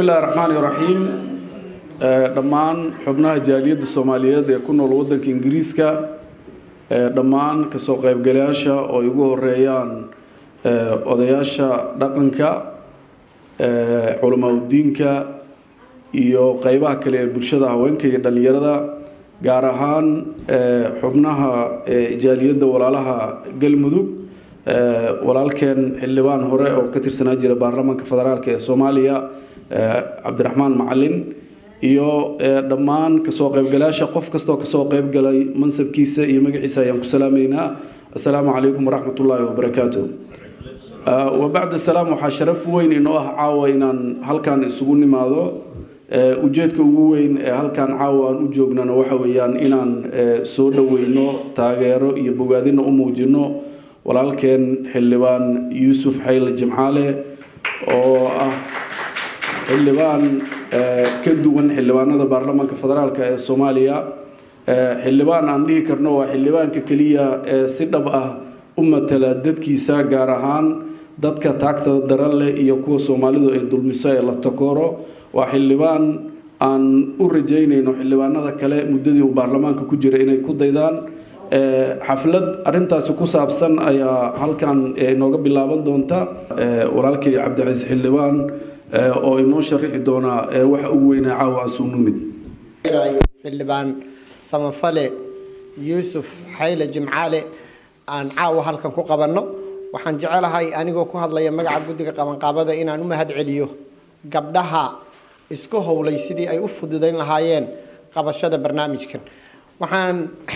illahi raxmaani raxiim dhammaan xubnaha jaaliyadda soomaaliyeed ee ku nool waddanka ingiriiska dhammaan kasoo qaybgalayaasha oo ay ugu horeeyaan odayaasha dhaqanka culamaa udiinka iyo qeybaha kale ee bulshada haweenka iyo dhallinyarada gaar ahaan xubnaha jaaliyadda walaalaha galmudug walaalkeen xildhibaan hore oo ka tirsanaa jira baarlamaanka federaalk ee soomaaliya cabdiraxmaan macalin iyo dhammaan kasoo qaybgalayaasha qof kastoo kasoo qaybgalay mansabkiisa iyo magaciisa ayaan ku salaameynaa assalaamu calaykum waraxmat ullaahi wabarakaatu wabacd asalaam waxaa sharaf weyn inoo ah caawa inaan halkan isugu nimaado ujeedka ugu weyn ee halkan caawa aan u joognana waxa weeyaan inaan soo dhoweyno taageero iyo bogaadina u muujino walaalkeen xildhibaan yuusuf xayle jimcaale oo ah xildhibaan ka duwan xildhibaanada baarlamaanka federaalk ee soomaaliya xildhibaan aan dhihi karno waa xildhibaanka keliya ee si dhab ah u matala dadkiisa gaar ahaan dadka taagta daran leh iyo kuwa soomaalidu ay dulmiso ee la takooro waa xildhibaan aan u rajaynayno xildhibaanada kale muddadii uu baarlamaanka ku jira inay ku daydaan xaflad arintaasi ku saabsan ayaa halkan inooga bilaaban doonta walaalkii cabdicaiis xildhibaan oo inoo sharixi doonaa waxa ugu weynaa caawa aan suu numid xildhibaan samafale yuusuf xayle jimcaale aan caawa halkan ku qabanno waxaan jecelahay anigoo ku hadlaya magaca guddiga qabanqaabada inaan u mahad celiyo gabdhaha isku howlay sidii ay u fududayn lahaayeen qabashada barnaamijkan waxaan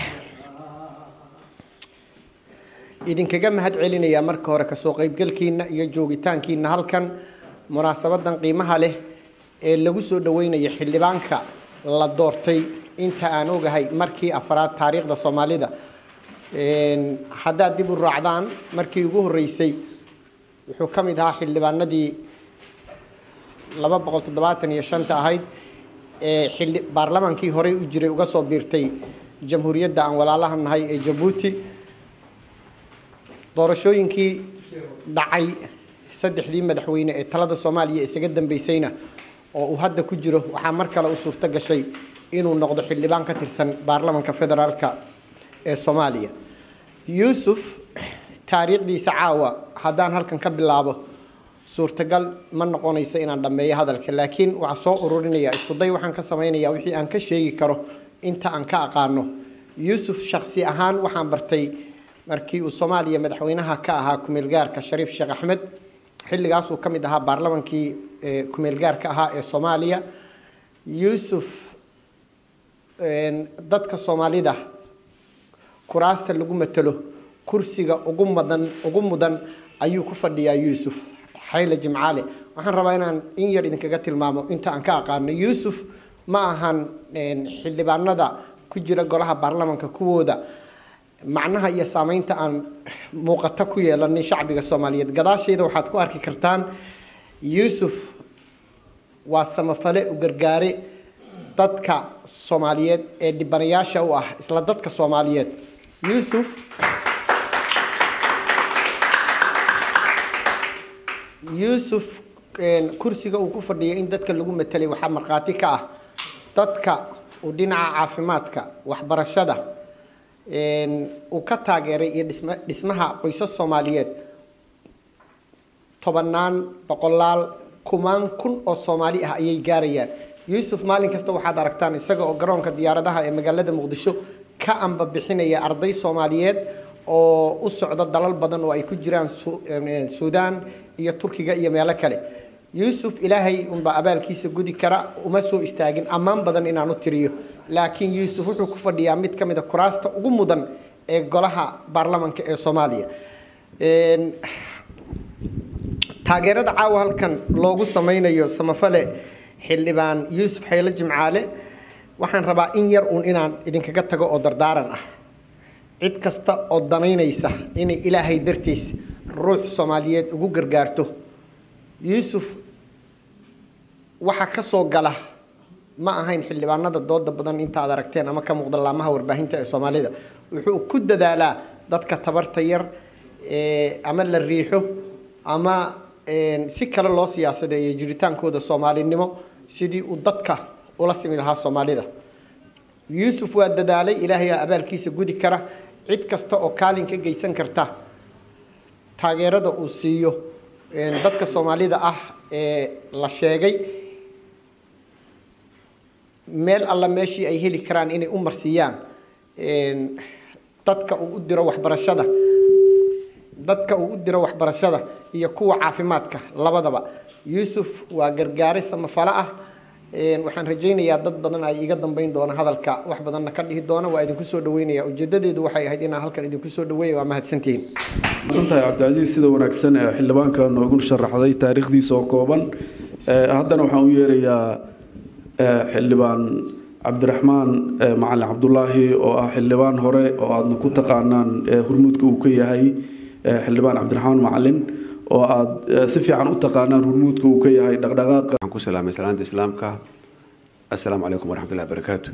idinkaga mahad celinayaa marka hore kasoo qaybgalkiina iyo joogitaankiina halkan munaasabadan qiimaha leh ee lagu soo dhaweynayo xildhibaanka la doortay inta aan ogahay markii afraad taariikhda soomaalida haddaad dib u raacdaan markii ugu horreysay wuxuu ka mid ahaa xildhibaanadii laba boqol toddobaatan iyo shanta ahayd ee xildhi baarlamaankii horey u jiray uga soo biirtay jamhuuriyadda aan walaalaha nahay ee jabuuti doorashooyinkii dhacay saddexdii madaxweyne ee talada soomaaliya isaga dambeysayna oo uu hadda ku jiro waxaa mar kale u suurto gashay inuu noqdo xildhibaan ka tirsan baarlamanka federaalka ee soomaaliya yuusuf taariikhdiisa caawa haddaan halkan ka bilaabo suurtagal ma noqonayso inaan dhammeeyo hadalka laakiin waxaa soo ururinaya iskuday waxaan ka samaynayaa wixii aan ka sheegi karo inta aan ka aqaano yuusuf shaksi ahaan waxaan bartay markii uu soomaaliya madaxweynaha ka ahaa kumeelgaarka shariif sheekh axmed xilligaasuu ka mid ahaa baarlamankii kumeelgaarka ahaa ee soomaaliya yuusuf dadka soomaalida kuraasta lagu matalo kursiga ugu mudan ugu mudan ayuu ku fadhiyaa yuusuf xayle jimcaale waxaan rabaa inaan in yar idinkaga tilmaamo inta aan ka aqaano yuusuf ma ahan xildhibaanada ku jira golaha baarlamanka kuwooda macnaha iyo saameynta aan muuqato ku yeelanin shacbiga soomaaliyeed gadaashayda waxaad ku arki kartaan yuusuf waa samafale u gargaare dadka soomaaliyeed ee dhibanayaasha u ah isla dadka soomaaliyeed yuusuf yuusuf kursiga uu ku fadhiyo in dadka lagu matelay waxaa markhaati ka ah dadka uu dhinaca caafimaadka waxbarashada uu ka taageeray iyo dhisma dhismaha qoysas soomaaliyeed tobanaan boqolaal kumaan kun oo soomaali ah ayay gaarayaan yuusuf maalin kasta waxaad aragtaan isaga oo garoonka diyaaradaha ee magaalada muqdisho ka amba bixinaya arday soomaaliyeed oo u socda dalal badan oo ay ku jiraan suudaan iyo turkiga iyo meelo kale yuusuf ilaahay unbaa abaalkiisa gudi kara uma soo istaagin ammaan badan inaan u tiriyo laakiin yuusuf wuxuu ku fadhiyaa mid ka mid a kuraasta ugu mudan ee golaha baarlamanka ee soomaaliya taageerada caawa halkan loogu sameynayo samafale xildhibaan yuusuf xayle jimcaale waxaan rabaa in yar uun inaan idinkaga tago oo dardaaran ah cid kasta oo danaynaysa inay ilaahay dartiis ruux soomaaliyeed ugu gargaarto yuusuf waxa ka soo gala ma ahayn xildhibaanada dooda badan intaad aragteen ama ka muuqda laamaha warbaahinta ee soomaalida wuxuu ku dadaalaa dadka tabarta yar ama la riixo ama si kale loo siyaasadeeyo jiritaankooda soomaalinimo sidii uu dadka ula simi lahaa soomaalida yuusuf waa dadaalay ilaahayaa abaalkiisa gudi kara cid kasta oo kaalin ka geysan karta taageerada uu siiyo dadka soomaalida ah ee la sheegay meel alla meeshii ay heli karaan inay u marsiiyaan dadka uu u diro waxbarashada dadka uu u diro waxbarashada iyo kuwa caafimaadka labadaba yuusuf waa gargaare samafalo ah waxaan rajaynayaa dad badan ay iga dambeyn doona hadalka wax badanna ka dhihi doona waa idinku soo dhaweynaya ujeedadeedu waxay ahayd inaan halkan idinku soo dhaweeya waa mahadsantihiin santahay cabdicasiis sida wanaagsan ee xildhibaanka noogu sharaxday taariikhdiisa oo kooban haddana waxaan u yeerayaa xildhibaan cabdiraxmaan macalin cabdulaahi oo ah xildhibaan hore oo aadna ku taqaanaan hurmuudka uu ka yahay xildhibaan cabdiraxmaan macalin oo aada si fiican u taqaanaan hurmuudka uu ka yahay dhaqdhaqaaqa waxaan ku salaamay salaanta islaamka assalaamu calaykum waraxmatullahi barakaatu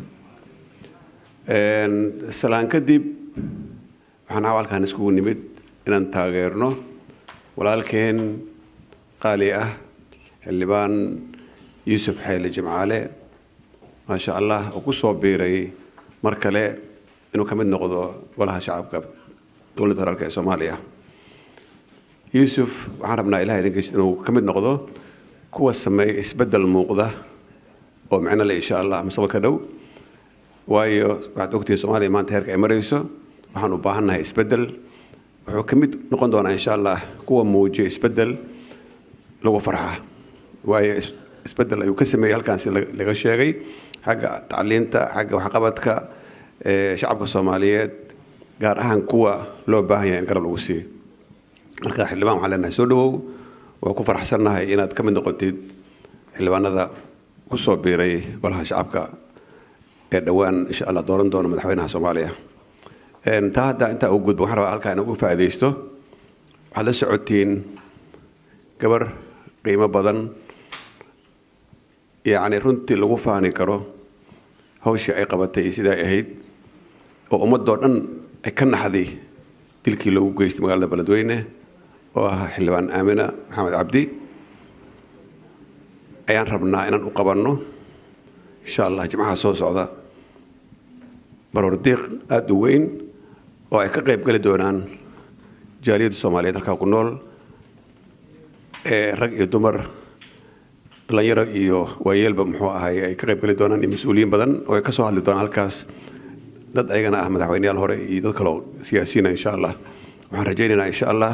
salaan kadib waxaan awalkan iskugu nimid inaan taageerno walaalkeen qaali ah xildhibaan yuusuf xayle jimcaale maasha allah oo ku soo biiray mar kale inuu ka mid noqdo golaha shacabka dowladda federaalk ee soomaaliya yuusuf waxaan rabnaa ilaha idinkiis inuu ka mid noqdo kuwa sameeya isbeddel muuqda oo micno le insha allah mustaqbalka dhow waayo waxaad ogtihiin soomaaliya maanta heerka ay marayso waxaan u baahannahay isbeddel wuxuu ka mid noqon doonaa insha allah kuwa muujiya isbeddel lagu farxa waayo isbeddel ayuu ka sameeyey halkaan si laga sheegay xagga tacliinta xagga waxqabadka shacabka soomaaliyeed gaar ahaan kuwa loo baahan yahay in garab lagu siiyo marka xildhibaan waxaan leenahay soo dhawow waa ku faraxsannahay inaad ka mid noqotid xildhibaanada ku soo biiray golaha shacabka ee dhowaan insha allah dooran doona madaxweynaha soomaaliya taa hadda intaa u gudbo waxaan rabaa halkaa inagu faa'iidaysto waxaad la socotiin gabar qiimo badan yacni runtii lagu faani karo hawshii ay qabatay iyo sidai ay ahayd oo ummadoo dhan ay ka naxday dilkii loogu geystay magaalada beledweyne oo ah xildhibaan aamina maxamed cabdi ayaan rabnaa inaan u qabanno insha allah jimcaha soo socda baroordiiq aada u weyn oo ay ka qayb geli doonaan jaaliyadda soomaaliyeed halkaa ku nool ee rag iyo dumar dhalinyaro iyo waayeelba muxuu ahay ay ka qayb geli doonaan iyo mas-uuliyiin badan oo ay ka soo hadli doonaan halkaas dad ayagana ah madaxweyneyaal hore iyo dad kaleo siyaasiyiina insha allah waxaan rajaynaynaa insha allah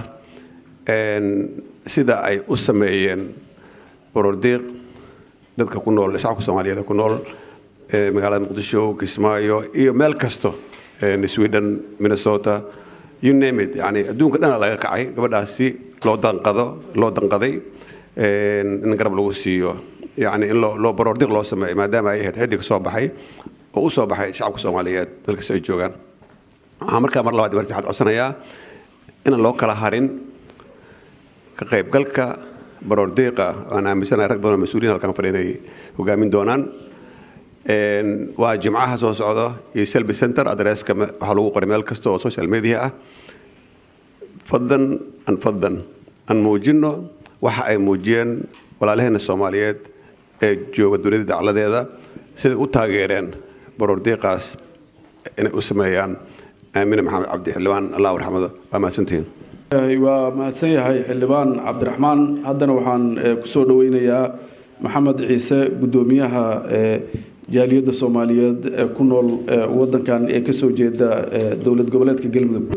sida ay u sameeyeen borordiiq dadka ku nool shacabka soomaaliyeed ku nool magaalada muqdisho kismaayo iyo meel kasto sweden minnesota you name it yani adduunka dhana laga kacay gabadhaasi loo danqado loo danqaday in garab lagu siiyo yani in loo borordiiq loo sameeyo maadaama ay ahayd xiddi ka soo baxay oo u soo baxay shacabka soomaaliyeed meel kasta ay joogaan waxaan markaa mar labaad mar saxaad codsanayaa inaan loo kala harin ka qaybgalka baroordiiqa aan aaminsanahay rag badan oo mas-uuliyin halkan fadhiya inay hogaamin doonaan waa jimcaha soo socda iyo selby center adresska waxaa lagu qoray meel kasta oo social media ah faddan an faddan aan muujinno waxa ay muujiyeen walaalaheena soomaaliyeed ee jooga dunida dacladeeda siday u taageereen baroordiiqaas inay u sameeyaan aamine maxamed cabdi xildhibaan allah raxmado waa mahadsantihiin waa mahadsan yahay xildhibaan cabdiraxmaan haddana waxaan kusoo dhaweynayaa maxamed ciise guddoomiyaha jaaliyadda soomaaliyeed ee ku nool wadankan ee kasoo jeeda dowlad goboleedka galmudug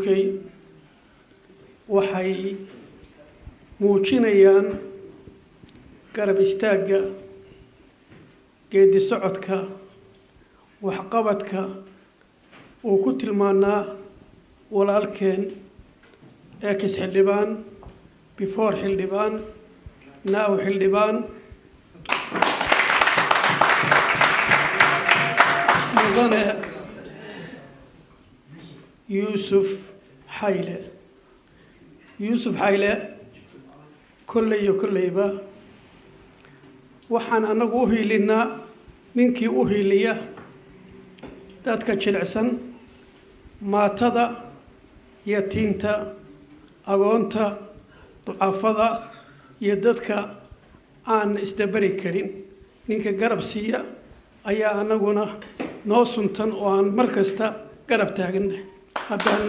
waxay muujinayaan garab istaagga geedi socodka waxqabadka uu ku tilmaanaa walaalkeen ex xildhibaan before xildhibaan now xildhibaan mudane yuusuf xayle yuusuf xayle kolley iyo kolleyba waxaan annagu u hiilinnaa ninkii u hiiliya dadka jilicsan maatada yatiinta agoonta ducafada iyo dadka aan isdabari karin ninka garab siiya ayaa anaguna noo suntan oo aan mar kasta garab taaganna haddaan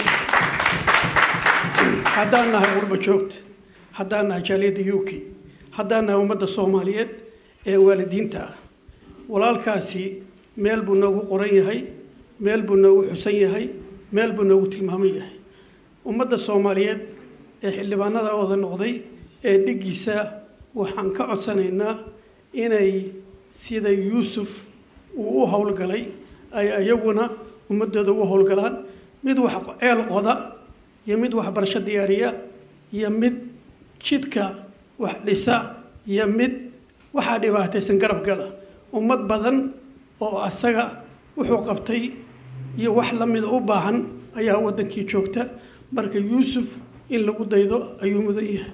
haddaan nahay qurba joogta haddaan nahay jaaliyadda u k haddaan nahay ummadda soomaaliyeed ee waalidiinta ah walaalkaasi meel buu noogu qoran yahay meel buu noogu xusan yahay meel buu noogu tilmaaman yahay ummadda soomaaliyeed ee xildhibaanada wada noqday ee dhiggiisa waxaan ka codsanaynaa inay sida yuusuf uu u howlgalay ay iyaguna ummadooda ugu howlgalaan mid wax ceel qoda iyo mid waxbarasho diyaariya iyo mid jidka wax dhisa iyo mid waxaa dhibaataysan garab gala ummad badan oo asaga wuxuu qabtay iyo wax la mida u baahan ayaa waddankii joogta marka yuusuf in lagu daydo ayuu mudan yahay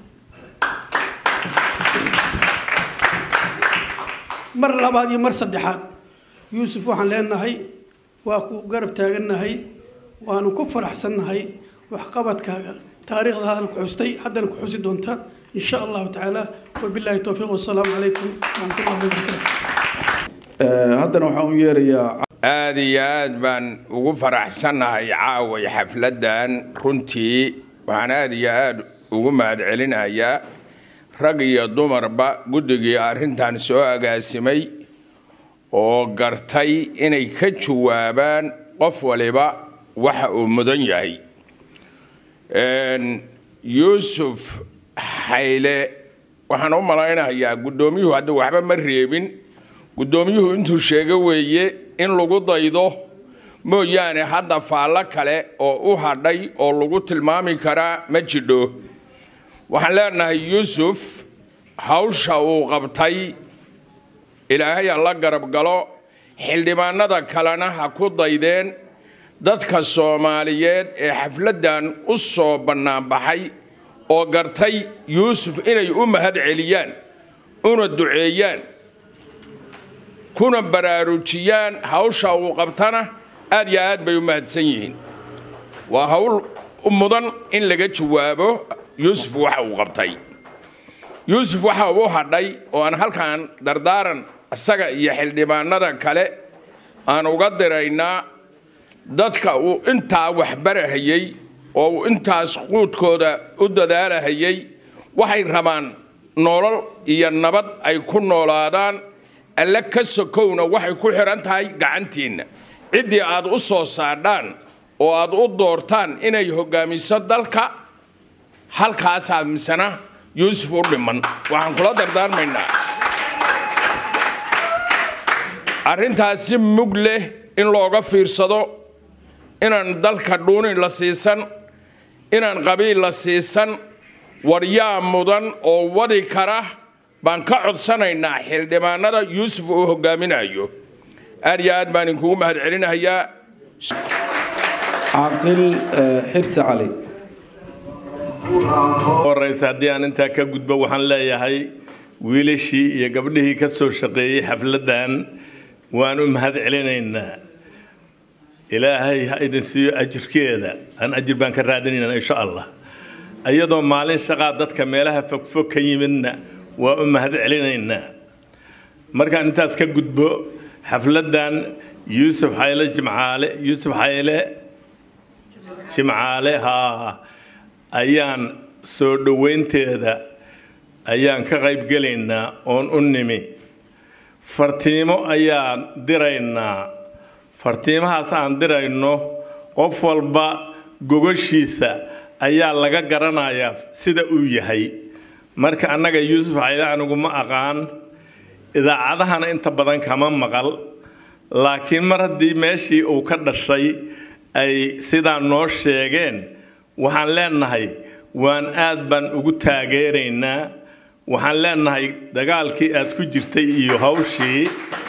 mar labaad iyo mar saddexaad yuusuf waxaan leenahay waa ku garab taagannahay waanu ku faraxsannahay waxqabadkaaga taariikhdaadana ku xustay haddana ku xusi doonta in sha allahu tacaala wabillahi towfiiq wasalaamu calaykum waraxmatullahi wabarakaatu haddana waxaan u yeerayaa aada iyo aad baan ugu faraxsannahay caaway xafladdan runtii waxaan aada iyo aada ugu mahadcelinayaa rag iyo dumarba guddigii arrintan soo agaasimay oo gartay inay ka jawaabaan qof waliba waxa uu mudan yahay yuusuf xayle waxaan u malaynayaa guddoomiyuhu hadda waxba ma reebin guddoomiyuhu intuu sheego weeye in lagu daydo mooyaane hadda faallo kale oo u hadhay oo lagu tilmaami karaa ma jidho waxaan leenahay yuusuf hawsha uu qabtay ilaahay ha la garab galo xildhibaanada kalena ha ku daydeen dadka soomaaliyeed ee xafladdan u soo bannaanbaxay oo gartay yuusuf inay u mahad celiyaan una duceeyaan kuna baraarujiyaan hawsha uu qabtana aad yo aad bay u mahadsan yihiin waa hawl mudan in laga jawaabo yuusuf waxa uu qabtay yuusuf waxa uu hadhay oo aan halkan dardaaran isaga iyo xildhibaanada kale aan uga diraynaa dadka uu intaa waxbarahayey oo uu intaas quudkooda u dadaalahayey waxay rabaan nolol iyo nabad ay ku noolaadaan alle ka sokowna waxay ku xidhan tahay gacantiinna ciddii aad u soo saadhaan oo aad u doortaan inay hoggaamiso dalka halkaasaa misena yuusuf u dhiman waxaan kula dardaarmaynaa arrintaasi mug leh in looga fiirsado inaan dalka dhuuni la siisan inaan qabiil la siisan waryaa mudan oo wadi kara baan ka codsanaynaa xildhibaanada yuusuf uu hogaaminayo aad iyo aad baan idinkugu mahad celinahayaa caaqil xirsi cali horeysa haddii aan intaa ka gudbo waxaan leeyahay wiilashii iyo gabdhihii ka soo shaqeeyey xafladdan waan u mahad celinaynaa ilaahay ha idin siiyo ajirkeeda aan ajir baan ka raadinaynaa insha allah iyadoo maalin shaqaa dadka meelaha fogfog ka yimidna waa u mahad celinaynaa markaan intaas ka gudbo xafladdan yuusuf xayle jimcaale yuusuf xayle jimcaale haa ayaan soo dhoweynteeda ayaan ka qaybgelaynaa oon u nimi fartiimo ayaan diraynaa fartiimahaas aan dirayno qof walba gogashiisa ayaa laga garanayaa sida uu yahay marka annaga yuusuf xayle anigu ma aqaan idaacadahana inta badan kama maqal laakiin mar haddii meeshii uu ka dhashay ay sidaa noo sheegeen waxaan leenahay waan aad baan ugu taageeraynaa waxaan leenahay dagaalkii aad ku jirtay iyo hawshii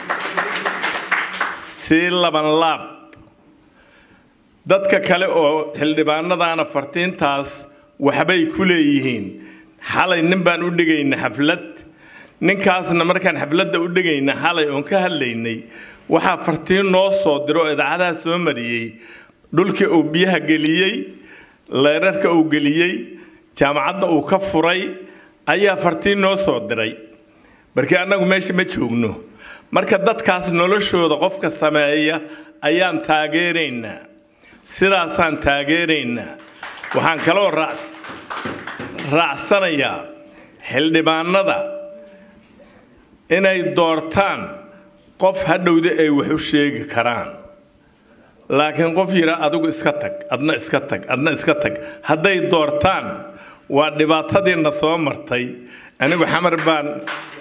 sii laban laab dadka kale oo xildhibaanadaana fartiintaas waxbay ku leeyihiin xalay nin baan u dhigayna xaflad ninkaasna markaan xafladda u dhigayna xalay oon ka hadlaynay waxaa fartiin noo soo diro oo idaacadaha soo mariyey dhulkii uu biyaha geliyey leerarka uu geliyey jaamacadda uu ka furay ayaa fartiin noo soo diray markii annagu meesha ma joogno marka dadkaas noloshooda qofka sameeya ayaan taageeraynaa sidaasaan taageeraynaa waxaan kaloo raacsanayaa xildhibaanada inay doortaan qof hadhowda ay wax u sheegi karaan laakiin qof yidha adigu iska tag adna iska tag adna iska tag hadday doortaan waa dhibaatadiina soo martay anigu xamar baan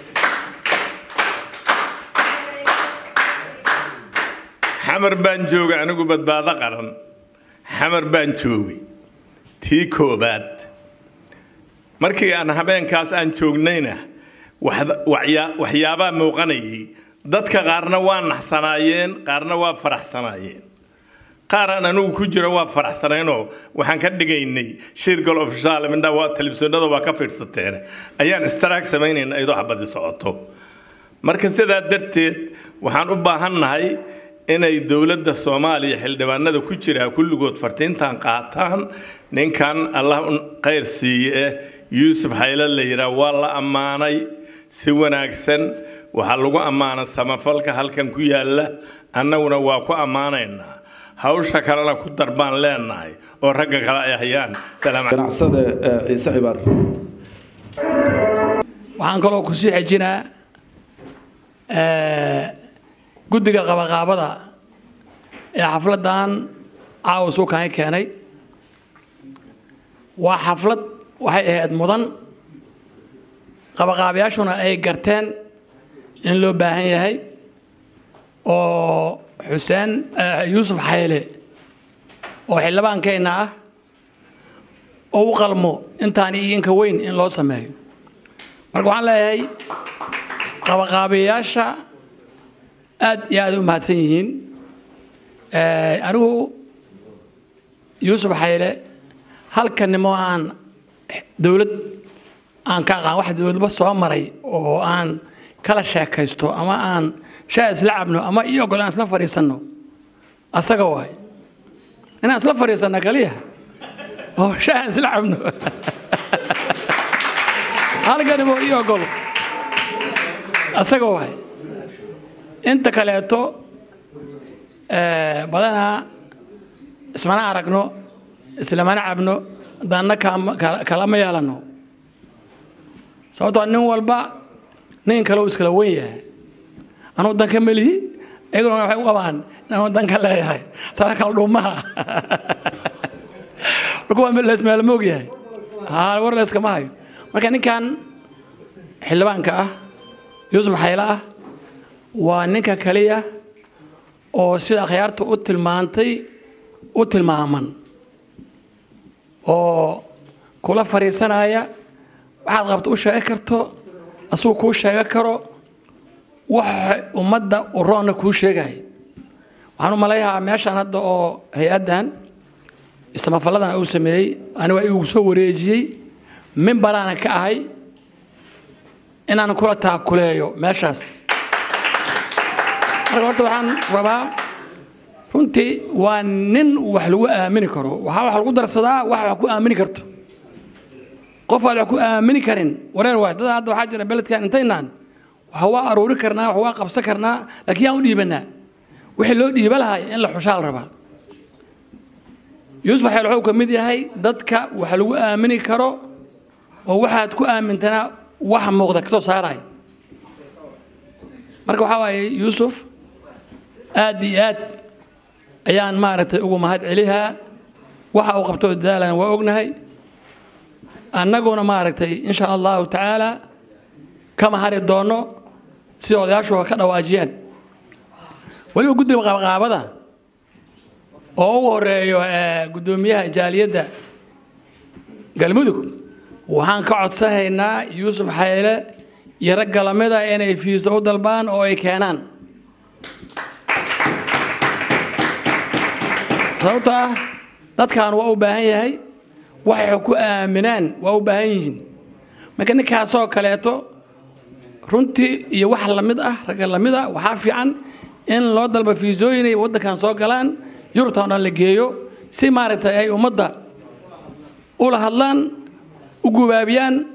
xamar baan joogay anigu badbaado qaran xamar baan joogay tii koobaad markii aan habeenkaas aan joognayna waxyaabaa muuqanayay dadka qaarna waa naxsanaayeen qaarna waa faraxsanaayeen qaaraan anigu ku jiro waa faraxsanaynoo waxaan ka dhigaynay shirgal ofishaal mindha waa telefishinada waa ka fiidsateen ayaan istaraag samaynayna iyadoo xabadi socoto marka sidaa darteed waxaan u baahannahay inay dowladda soomaaliya xildhibaanada ku jiraa kulligood fartiintan qaataan ninkan allah khayr siiye yuusuf xayle la yidhaah waa la ammaanay si wanaagsan waxaa lagu ammaana samafalka halkan ku yaalla annaguna waa ku ammaanaynaa hawsha kalena ku darbaan leenahay oo ragga kale ay hayaan ganacsada ciise cibaar waxaan kaloo kusii xejinaa guddiga qabaqaabada ee xafladdan caawa suukaani keenay waa xaflad waxay ahayd mudan qabaqaabayaashuna ay garteen in loo baahan yahay oo xuseen yuusuf xayle oo xildhibaankeenna ah oo u qalmo intaan iyo inka weyn in loo sameeyo marka waxaan leeyahay qabaqaabayaasha aad iyo aad u mahadsan yihiin anigu yuusuf xayle halkanimo aan dowlad aan ka aqaan wax dowladba soo maray oo aan kala sheekaysto ama aan shaa isla cabno ama ii ogol aan isla fadhiisanno asaga waay inaan isla fadhiisanno kaliya oo shaa aan isla cabno halkanimo ii ogol asaga waay inta kaleeto badanaa ismana aragno islamana cabno danna kalama yeelano sababtoo nin walba nin kale uu iskala wen yahay anuu danka melihi iyaguna waxay u qabaan inanuu danka leeyahay sana kala dhuumaha marka waa leesmeelma og yahay haa war leeskama hayo marka ninkan xildhibaanka ah yuusuf xayle ah waa ninka kaliya oo sida akhyaarta u tilmaantay u tilmaaman oo kula fadhiisanaya waxaad qabto u sheegi karto asuu kuu sheega karo waxa ummadda uroonna kuu sheegaya waxaan u malayahaa meeshaan hadda oo hay-addan ismafalladan uu sameeyey aniga igu soo wareejiyey mimbaraanan ka ahay inaan kula taakuleeyo meeshaas marka horta waxaan rabaa runtii waa nin wax lagu aamini karo waxaa wax lagu darsadaa wax wax ku aamini karto qof aad wax ku aamini karin wareer waay dad hadda waxaa jira beledkan intaynaan waxa waa aruuri karnaa wax waa qabsan karnaa laakiin yaan u dhiibanaa wixii loo dhiiba lahay in la xushaa la rabaa yuusuf xeel wuxuu ka mid yahay dadka wax lagu aamini karo oo waxaad ku aamintanaa wax muuqda ka soo saaraya marka waxaa waaye yuusuf aad iyo aad ayaan maaragtay ugu mahad celihaa waxa uu qabto dadaalana waa ognahay annaguna maaragtay insha allahu tacaala kama hari doonno sida odayaashu ka dhawaajiyaan weliba guddiga qaabaqaabada oo ugu horeeyo guddoomiyaha jaaliyadda galmudug waxaan ka codsanaynaa yuusuf xayle iyo ragga lamida inay fiiso u dalbaan oo ay keenaan sababto ah dadkan waa u baahan yahay waxay ku aaminaan waa u baahan yihiin marka ninkaasoo kaleeto runtii iyo wax lamid ah ragga lamid ah waxaa fiican in loo dalba fiisooyin ay waddankan soo galaan yurubta o dhan la geeyo si maaragtay ay ummadda ula hadlaan u gubaabiyaan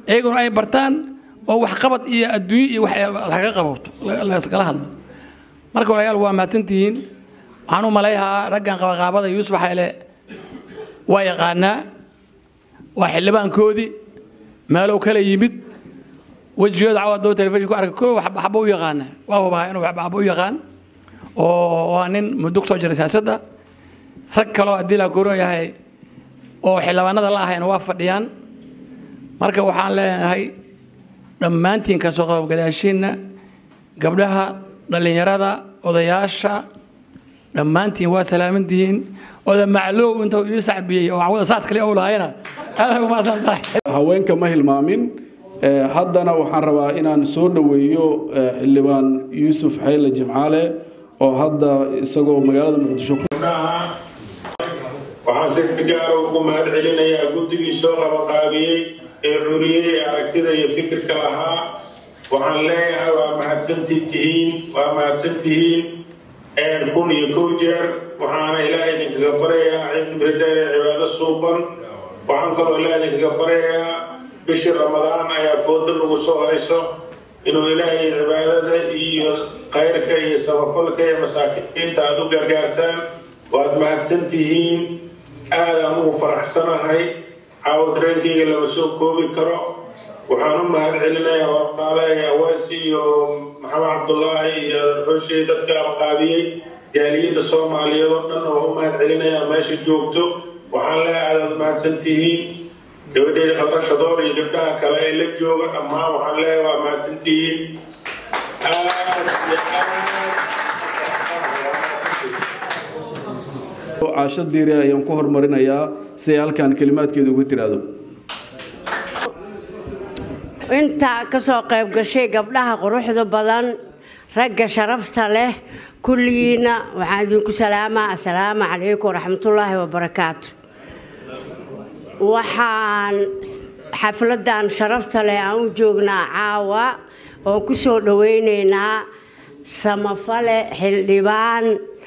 iyaguna ay bartaan oo waxqabad iyo adduunyo iyo wax laga qabato laskala hadlo marka walaalayaal waa mahadsantihiin waxaan u malayhaa raggan qabaqaabada yuusuf xayle waa yaqaanaa waa xildhibaankoodii meelow kala yimid wejigooda cawad doo telefishin ku arka koo waxba u yaqaana waa hubaa inuu waxba u yaqaan oo waa nin muddo kusoo jiray siyaasadda rag kaloo haddii la koro yahay oo xildhibaanada la ahayna waa fadhiyaan marka waxaan leenahay dhammaantiin kasoo qaybgalayaashiinna gabdhaha dhallinyarada odayaasha dhammaantiin waa salaamantihiin oda maclow inta ii sacbiyey oo cawada saas kale owlahayna aad umaasan tahay haweenka ma hilmaamin haddana waxaan rabaa inaan soo dhoweeyo xildhibaan yuusuf xayle jimcaale oo hadda isagoo magaalada muqdisho ku waxaan si gaara ugu mahad celinayaa guddigii soo qabaqaabiyey ee curiyey ee aragtida iyo fikirka lahaa waxaan leeyahay waa mahadsantihiin waa mahadsantihiin kun iyo kow jeer waxaana ilaaha idinkaga baryayaa cibridheer ee cibaado suuban waxaan kaloo ilaaha idinkaga baryayaa bishii ramadaan ayaa fooda lagu soo hayso inuu ilaahay cibaadada iyo khayrka iyo samafalka iyo masaakiinta aada u gargaartaan waad mahadsantihiin aadaan ugu faraxsanahay caawad reenkayga lama soo koobi karo waxaan u mahad celinayaa walaalahay awaasi iyo maxamed cabdulaahi iyo xooshey dadka aqaabiyey jaaliyadda soomaaliyeed oo dhan oo u mahad celinayaa meesha joogto waxaan leeyahay aadaad mahadsantihiin gabadheeda qabrashadoor iyo gabdhaha kale ee la jooga dhammaan waxaan leeyahay waa mahadsantihiin aad iyo caasho diire ayaan ku hormarinayaa si ay halkan kelimaadkeeda ugu tiraahdo intaa ka soo qayb gashay gabdhaha quruxda badan ragga sharafta leh kulligiina waxaan idinku salaamaa assalaamu calaykum waraxmatullaahi wabarakaatu waxaan xafladan sharafta leh aan u joognaa caawa oo ku soo dhowaynaynaa samafale xildhibaan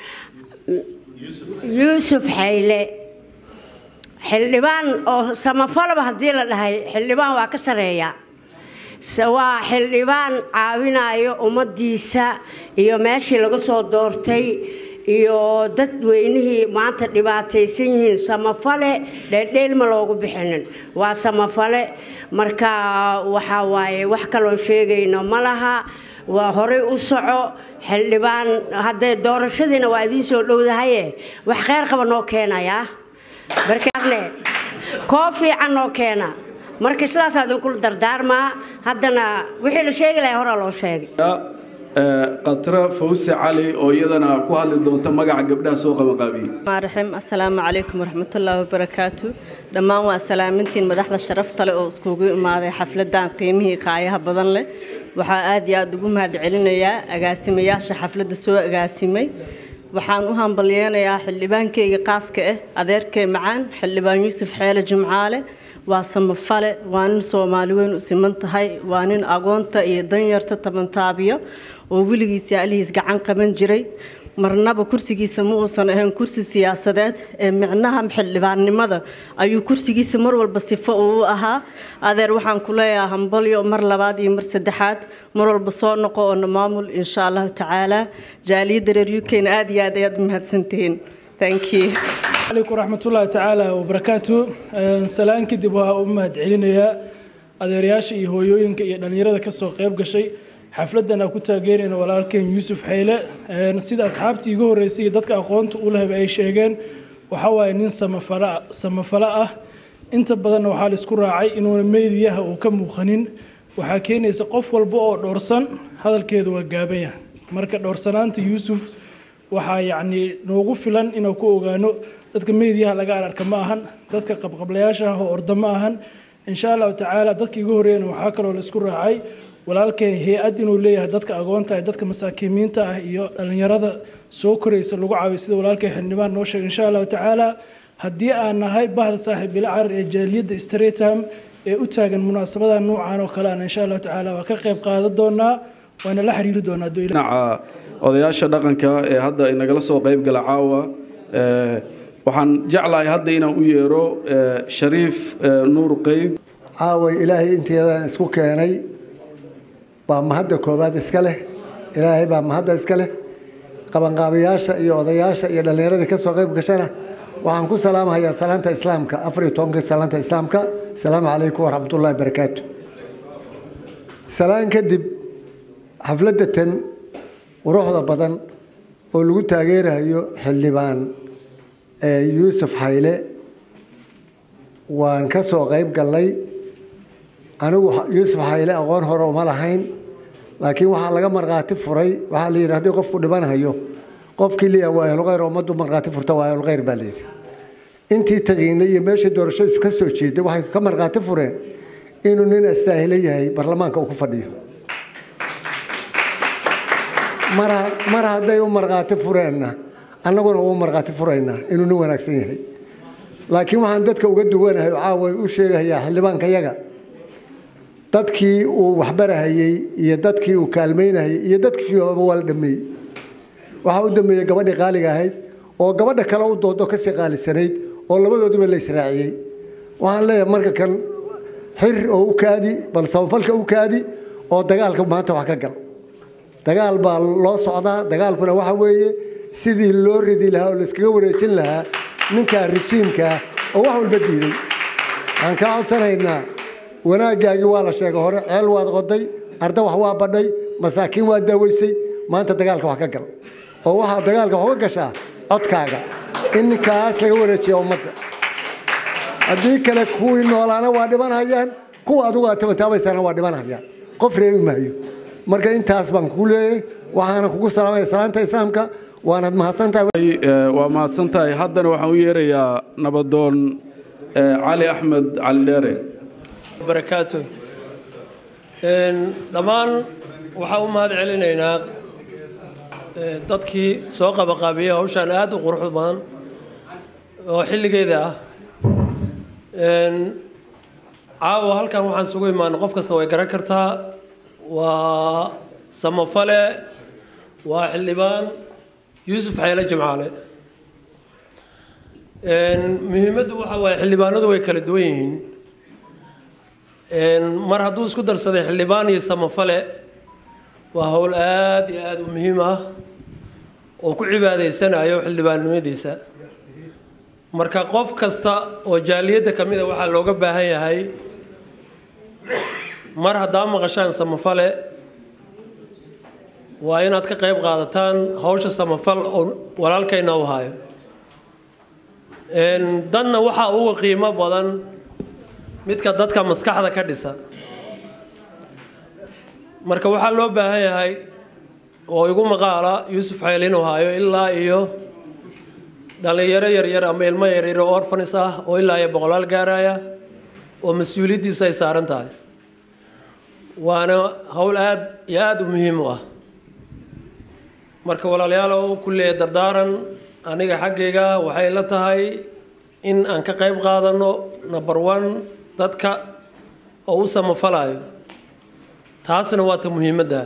yuusuf xayle xildhibaan oo samafalaba haddii la dhahay xildhibaan waa ka sareeya waa xildhibaan caawinayo ummadiisa iyo meeshii laga soo doortay iyo dadweynihii maanta dhibaataysan yihiin samafale dheerdheelma loogu bixinin waa samafale marka waxaa waaye wax kaloo sheegayno ma laha waa horey u soco xildhibaan haddee doorashadiina waa idiin soo dhowdahaye wax kheyr qaba noo keenayaa barkaadle koo fiican noo keena marka sidaasaa idinkula dardaarmaa haddana wixii la sheegi lahay horaa loo sheegay qatra fawse cali oo iyadana ku hadli doonta magaca gabdhaha soo qabanqaabiyey raxim assalaamu calaykum waraxmatullaahi wabarakaatu dhammaan waa salaamintiin madaxda sharafta leh oo iskugu imaaday xafladan qiimihii qaayaha badan leh waxaa aad iyo aada ugu mahad celinayaa agaasimayaasha xafladda soo agaasimay waxaan u hambalyeynayaa xildhibaankeyga qaaska ah adeerkay macaan xildhibaan yuusuf xeele jimcaale waa samafale waa nin soomaali weyn u siman tahay waa nin agoonta iyo danyarta tabantaabiyo oo weligiisa alihiis gacan qaban jiray marnaba kursigiisa ma uusan ahayn kursi siyaasadeed ee micnaha xildhibaannimada ayuu kursigiisa mar walba sifo uu ahaa adeer waxaan ku leeyahay hambalyo mar labaad iyo mar saddexaad mar walba soo noqo oona maamul insha allahu tacaala jaaliyadda reer ukna aad iyo aad ayaad mahadsantihiin thank you عليكم ورحمة الله تعالى وبركاته سلام كدب وأمهد علينا adeerayaasha iyo hooyooyinka iyo dhallinyarada kasoo qayb gashay xafladan aan ku taageerayna walaalkeen yuusuf xayle sida asxaabtii iga horreysay iyo dadka aqoonta u lehba ay sheegeen waxa waaye nin samafala samafalo ah inta badanna waxaa la isku raacay inuuna meediyaha uu ka muuqanin waxaa keenaysa qof walba oo dhowrsan hadalkeedu waa gaaban yahay marka dhowrsanaanta yuusuf waxaa yacni noogu filan inaan ku ogaano dadka meediyaha laga ararka ma ahan dadka qabqablayaasha ah oo orda ma ahan insha allahu tacaala dadka igu horreeyana waxaa kaloo la isku raacay walaalkeen hay-ad inuu leeyahay dadka agoonta ah dadka masaakiimiinta ah iyo dhallinyarada soo koraysa lagu caawiyo sida walaalkeen xildhibaan noo sheegay insha allahu tacaala haddii aan nahay bahda saaxiib bila carar ee jaaliyadda stratham ee u taagan munaasabada nuucan oo kale ana insha allahu tacaala waa ka qayb qaadan doonaa waana la xiriiri doonaa dhinaca odayaasha dhaqanka ee hadda inagala soo qayb gala caawa waxaan jeclahay hadda inaan u yeero shariif nuur qeyd caaway ilaahay inteedan isku keenay baa mahadda koowaad iska leh ilaahay baa mahadda iska leh qabanqaabayaasha iyo odayaasha iyo dhallinyaradii ka soo qayb gashana waxaan ku salaamahayaa salaanta islaamka afar iyo tobankii salaanta islaamka asalaamu calaykum waraxmatullahi barakaatu salaan kadib xafladda tan quruxda badan oo lagu taageerayo xildhibaan yuusuf xayle waan ka soo qayb gallay anigu yuusuf xayle aqoon hore uma lahayn laakiin waxaa laga markhaati furay waxaa la yidhi haddii qofku dhibanhayo qofkii liya waa ahlulkhayr ummaddu markhaati furta waa ahlulkhayr baa layidhi intii tagiinay iyo meeshii doorashadiisu ka soo jeeday waxay ka markhaati fureen inuu nin astaahilo yahay baarlamaanka uu ku fadhiyo mar mar hadday u markhaati fureenna annaguna uu markhaati furaynaa inuu nin wanaagsan yahay laakiin waxaan dadka uga duwanahay oo caawa u sheegayaa xildhibaanka yaga dadkii uu waxbarahayey iyo dadkii uu kaalmaynahayey iyo dadkii fiyoaba waa la dhameeyey waxaa u dambeeyey gabadhii qaaliga ahayd oo gabadha kale u doodo kasii qaalisanayd oo labadooduba la israaciyey waxaan leeyahay marka kan xir oo u kaadi bal samafalka u kaadi oo dagaalka maanta wax ka gal dagaal baa loo socdaa dagaalkuna waxa weeye sidii loo ridi lahaa oo layskaga wareejin lahaa ninkaa rijiimkaa oo wax walba diiday waxaan kaa codsanaynaa wanaagaagii waa la sheegay hore ceel waad qoday arda wax waa badhay masaakiin waa daaweysay maanta dagaalka wax ka gal oo waxaa dagaalka wax uga gashaa codkaaga in ninkaas laga wareejiya ummadda haddii kale kuwii noolaana waa dhibanhayaan kuwa adugu aad tabataabaysana waa dhibanhayaan qof reebi maayo marka intaas baan kugu leeyahay waxaana kugu salaamaya salaanta islaamka waanaad mahadsantahay waa mahadsantahay haddana waxaan u yeerayaa nabadoon cali axmed cali dheere barakaatu dhammaan waxaan u mahad celinaynaa dadkii soo qabaqaabiyey hawshaan aada u quruxda badan oo xilligeeda ah caawa halkan waxaan isugu imaana qof kasta way garan kartaa waa samafale waa xildhibaan yuusuf xeele jimcaale muhiimaddu waxa waaye xildhibaanadu way kala duwan yihiin mar hadduu isku darsaday xildhibaan iyo samafale waa howl aada iyo aada u muhiim ah oo ku cibaadaysanayo xildhibaannimadiisa marka qof kasta oo jaaliyadda ka mida waxaa looga baahan yahay mar haddaa maqashaan samafale waa inaad ka qayb qaadataan hawsha samafal oo walaalkayna u hayo danna waxaa uga qiimo badan midka dadka maskaxda ka dhisa marka waxaa loo baahan yahay oo igu maqaala yuusuf xayl inuu hayo ilaa iyo dhallinyaro yaryar ama ilmo yaryar oo orfanis ah oo ilaa iyo boqolaal gaaraya oo mas-uuliyaddiisa ay saaran tahay waana howl aada iyo aada u muhiim u ah marka walaalayaal oo ku leeya dardaaran aniga xaggayga waxay la tahay in aan ka qayb qaadano number one dadka oo u samafalayo taasna waa ta muhiimadda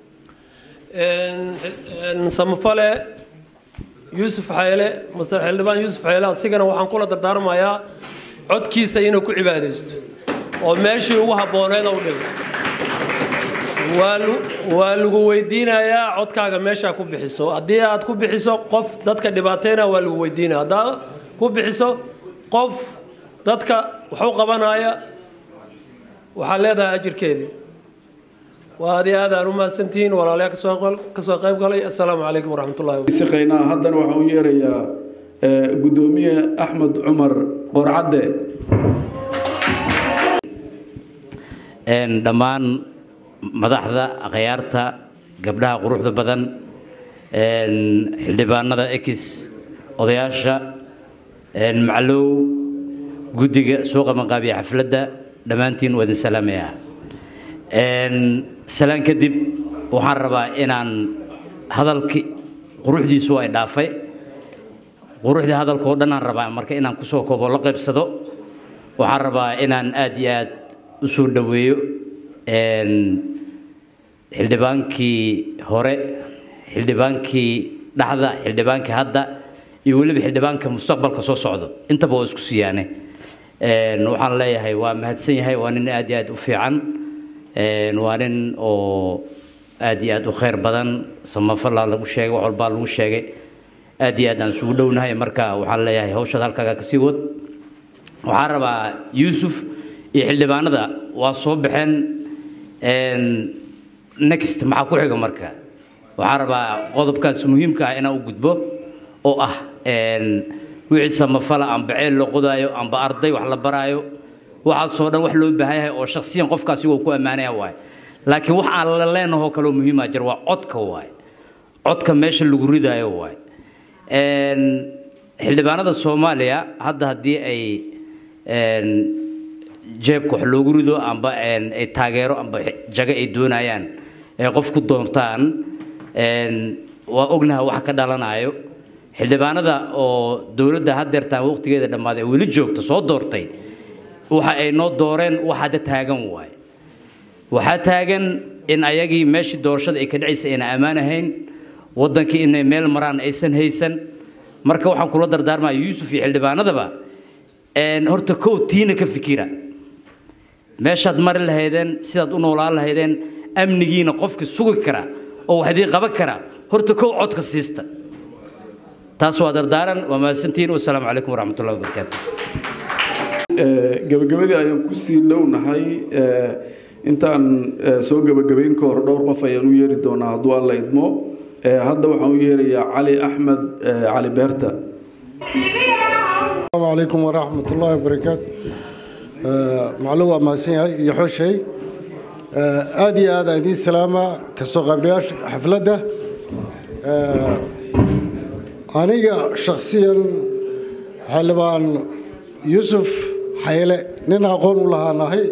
samafale yuusuf xayle mase xildhibaan yuusuf xayle asigana waxaan kula dardaarmayaa codkiisa inuu ku cibaadaysto oo meeshii ugu habbooneed u dhigo waa lagu weydiinayaa codkaaga meeshaa ku bixiso haddii aad ku bixiso qof dadka dhibaateyna waa lagu weydiinaya haddaad ku bixiso qof dadka waxu qabanaya waxaad leedahay ajirkeedii waa aad iyo aad aan u mahadsantihiin walaalayaa kasoo qayb galay assalaamu calaykum waraxmatullahi siqaynaa haddana waxaan u yeerayaa gudoomiye axmed cumar qorcadde dhammaan madaxda akhyaarta gabdhaha quruxda badan xildhibaanada ekis odayaasha maclow guddiga soo qabanqaabiya xafladda dhammaantiin waa idin salaamayaa salaan kadib waxaan rabaa inaan hadalkii quruxdiisu ay dhaafay quruxdii hadalkoo dhan aan rabaa marka inaan kusoo koobo la qaybsado waxaan rabaa inaan aad iyo aad u soo dhoweeyo xildhibaankii hore xildhibaankii dhaxda xildhibaankii hadda iyo weliba xildhibaanka mustaqbalka soo socdo intaba waa isku siyaane Een, waxaan leeyahay waa mahadsan yahay waa nin aad iyo aad u fiican Een, waa nin oo aad iyo aad u khayr badan samafalaa lagu sheegay wax walbaa lagu sheegay aad iyo aad aan isugu dhownahay marka waxaan leeyahay hawshaad halkaaga kasii wad waxaan rabaa yuusuf iyo xildhibaanada waa soo baxeen Een, next maxaa ku xiga marka waxaan rabaa qodobkaas muhiimka ah inaan u gudbo oo ah een, wixii samafala amba ceel la qodaayo amba arday wax la baraayo waxaasoo dhan wax loo baahan yahay oo shakhsiyan qofkaasi uu ku ammaanaya waaye laakiin wax aan la leenahoo kaloo muhiima jira waa codka waaye codka meesha lagu ridaayo waaye Een, xildhibaanada soomaaliya hadda haddii ay een, jeebka wax loogu rido amba een, ay taageero amba jago ay doonayaan ay qof ku doontaan een, waa ognaha wax ka dhalanayo xildhibaanada oo dowladda haddeertaan waqtigeeda dhammaaday ee weli joogta soo doortay waxa ay noo dooreen wax hadda taagan waaye waxaa taagan in ayagii meeshii doorashada ay ka dhacaysa ayna ammaan ahayn waddankii inay meel maraan aysan haysan marka waxaan kula dardaarmaya yuusuf iyo xildhibaanadaba een, horta kow tiina ka fikira meeshaad mari lahaydeen sidaad u noolaan lahaydeen amnigiina qofkii sugi kara oo wax idii qaban kara horta kow codka siista taas waa dardaaran waa mahadsantihiin wasalaamu calaykum waraxmatullahi wabarakaatu Ee, gabagabadii ayaan kusii dhownahay ee, intaan ee, soo gabagabayn ka hor dhowr qof ayaan u yeeri doonaa hadduu alla idmo Ee, hadda waxaan u yeerayaa cali axmed ee, cali beerta السلام عليكم ورحمة الله وبركاته معلومة ما سيها يحوشي آدي هذا دي سلامة كسوق قبلياش حفلة أنا شخصيا حلبان يوسف حيلة نين أقول لها نهي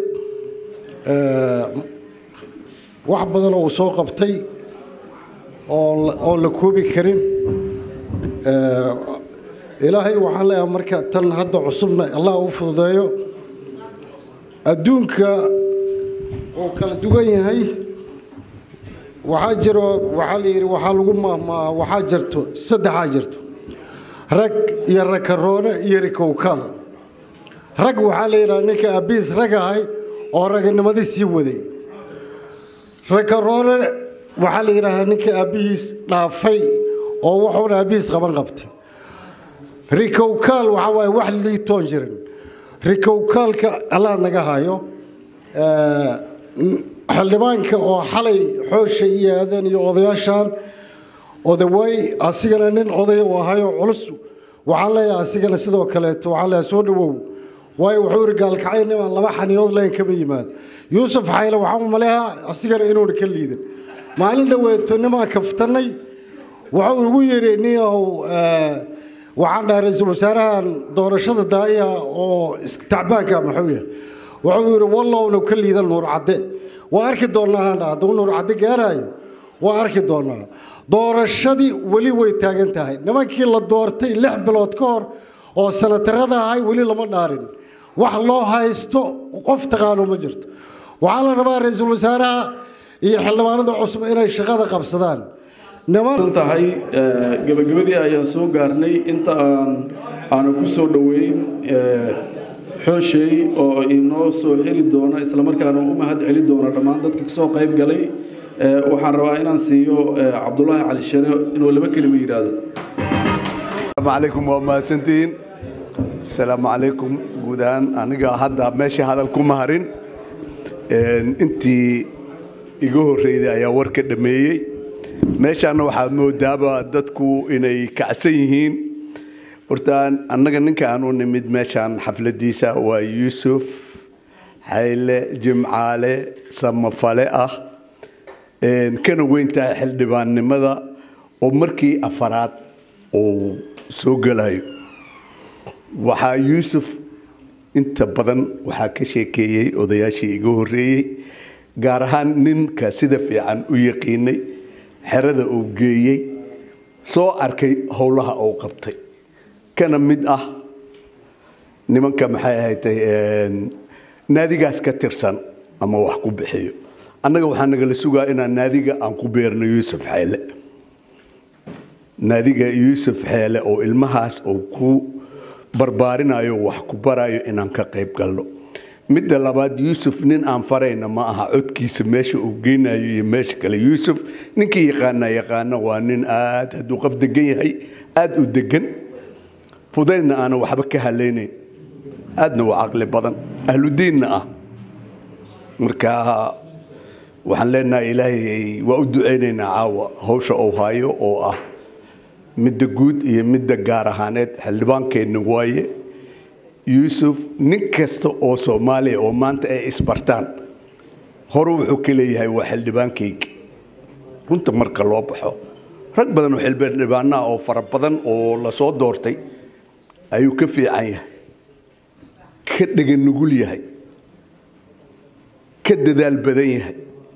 wax badan oo uu soo qabtay oo oo la koobi karin ilaahay waxaan leeyahay marka tan hadda cusubna allah u fududeeyo adduunka uu kala duwan yahay waxaa jiro waxaa la yidhi waxaa lagu mahmaa waxaa jirto saddexaa jirto rag iyo rakaroone iyo rikowkaal rag waxaa la yidhaha ninka abiis rag ahay oo raganimadii sii waday rakaroone waxaa la yidhaahaa ninka aabbihiis dhaafay oo wuxuuna aabbihiis qaban qabtay rikowkaal waxaa waaye wax liitoon jirin rikowkaalka allah naga hayo xildhibaanka oo xalay xoosha iyo aadan iyo odayaashaan odawaay asigana nin odaya u ahayo culus waxaan leeyahay asigana sidoo kaleeto waxaan leeyahay soo dhawow waayo wuxuu yidhi gaalkacay nimaan laba xaniyood layn kama yimaado yuusuf xayle waxaan u maleehaa asigana inuuna ka liidan maalin dhoweeto nimaan kaftannay wuxuu igu yidhi niyow waxaan dhahay ra-iisul wasaarahan doorashada daaya oo tacbaanka muxuu yahay wuxuu yidhi wallowna ka liidan nuur cadde waa arki doonnaa haan dhaha hadduu nuur cadde gaaraayo waa arki doonnaa doorashadii weli way taagan tahay nimankii la doortay lix bilood ka hor oo sanatarada ahay weli lama dhaarin wax loo haysto qof taqaano ma jirto waxaa la rabaa ra-iisul wasaaraha iyo xildhibaanada cusub inay shaqada qabsadaan san tahay gabagabadii ayaan soo gaarnay inta aan aanu ku soo dhoweyn xooshey oo inoo soo xiri doona islamarkaana u mahad celi doona dhammaan dadka kasoo qayb galay waxaan rabaa inaan siiyo cabdulaahi cali shere inuu laba kelima yidhaahdo السلام عليكم ومahadsantihiin السلام عليكم guud ahaan aniga hadda meesha hadal ku maharin intii iga horreeyday ayaa war ka dhameeyey meeshaana waxaad moodaaba dadku inay kacsan yihiin horta annaga ninka aan u nimid meeshaan xafladiisa waa yuusuf xayle jimcaale samafale ah kana weyntahay xildhibaannimada oo markii afaraad uu soo gelayo waxaa yuusuf inta badan waxaa ka sheekeeyey odayaashii iga horreeyey gaar ahaan ninka sida fiican u yaqiinay xerada uu geeyey soo arkay howlaha uu qabtay kana mid ah nimanka maxay ahaydtay naadigaas ka tirsan ama wax ku bixiyo annaga waxaa nagala sugaa inaan naadiga aan ku beerno yuusuf xeele naadiga yuusuf xeele oo ilmahaas uu ku barbaarinayo wax ku barayo inaan ka qayb galno midda labaad yuusuf nin aan farayna ma aha codkiisa meesha uu geynayo iyo meesha kale yuusuf ninkii yaqaana yaqaana waa nin aad hadduu qof degan yahay aad u degan fudaydna aana waxba ka halaynayn aadna waa caqli badan ahludiinna ah marka waxaan leenahay ilaahay waa u ducaynaynaa caawa hawsha uu hayo oo ah midda guud iyo midda gaar ahaaneed xildhibaankeenna waaye yuusuf nin kasta oo soomaaliya oo maanta ay isbartaan hore wuxuu ka leeyahay waa xildhibaankayga runta marka loo baxo rag badan oo xildhibaanaha oo fara badan oo lasoo doortay ayuu ka fiican yahay ka dhega nugul yahay ka dadaal badan yahay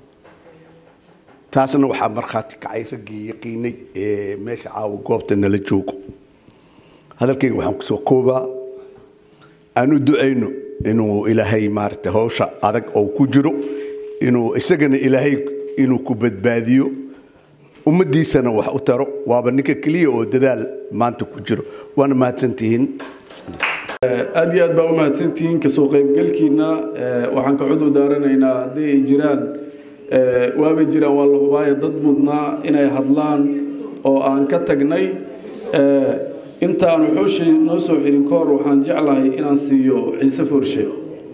taasna waxaa markhaati kacay raggii yaqiinay ee meesha caawa goobta nala joogo hadalkayga waxaan kusoo koobaa aan u ducayno inuu ilaahay maaragtay hawsha adag oo ku jiro inuu isagana ilaahay inuu ku badbaadiyo ummaddiisana wax u taro waaba ninka keliya oo dadaal maanta ku jiro waana mahadsantihiin aad iyo aad baa u mahadsantihiin kasoo qaybgalkiina waxaan ka cudur daaranaynaa haddii ay jiraan waabay jiraan waa la hubaayo dad mudnaa inay hadlaan oo aan ka tagnay intaanu xooshay noo soo xirin ka hor waxaan jeclahay inaan siiyo ciise forshe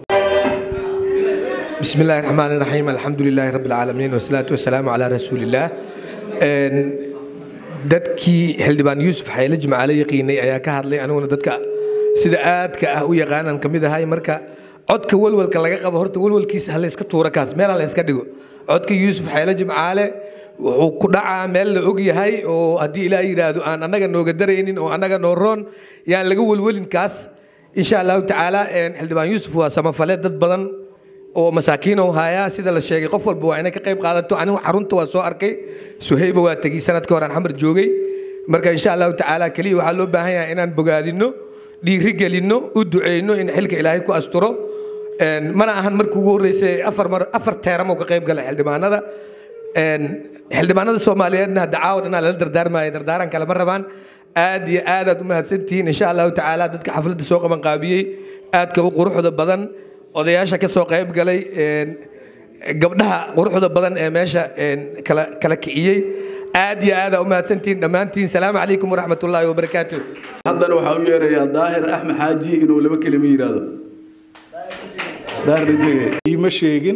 بسم الله الرحمن الرحيم الحمد لله رب العالمين والصلاة والسلام على رسول الله dadkii xildhibaan yuusuf xayle jimcaale yaqiinay ayaa ka hadlay aniguna dadka sida aadka ah u yaqaanaan ka mid ahay marka codka walwalka laga qabo horta walwalkiisa ha layska tuura kaas meel ha layska dhigo codka yuusuf xayle jimcaale wuxuu ku dhacaa meel la og yahay oo haddii ilaa yidhaahdo aan annaga nooga daraynin oo annaga noo roon yaan laga welwelin kaas insha allahu tacaala xildhibaan yuusuf waa samafale dad badan oo masaakiin oo haya sida la sheegay qof walba waa inay ka qayb qaadato anigu xarunta waa soo arkay suhayba waa tegey sanadka hore aan xamar joogay marka insha allahu tacaala keliya waxaa loo baahan yahay inaan bogaadino dhiiri gelinno u duceyno in xilka ilaahay ku asturo mana ahan markii ugu horreysay afar mar afar teeramo ka qayb gala xildhibaanada xildhibaanada soomaaliyeedna hadda caawa dhanaa lala dardaarmaayo dardaaran kale ma rabaan aad iyo aad aad u mahadsantihiin insha allahu tacaala dadka xafladda soo qaban qaabiyey aadka u quruxda badan odayaasha ka soo qayb galay gabdhaha quruxda badan ee meesha kala kala kiciyey aad iyo aad aa u mahadsantihiin dhammaantiin salaamu calaykum waraxmat ullaahi wabarakaatu haddana waxaa u yeerayaa daahir axmed xaaji inuu laba kelimo yidhaahdo daahir rajege iima sheegin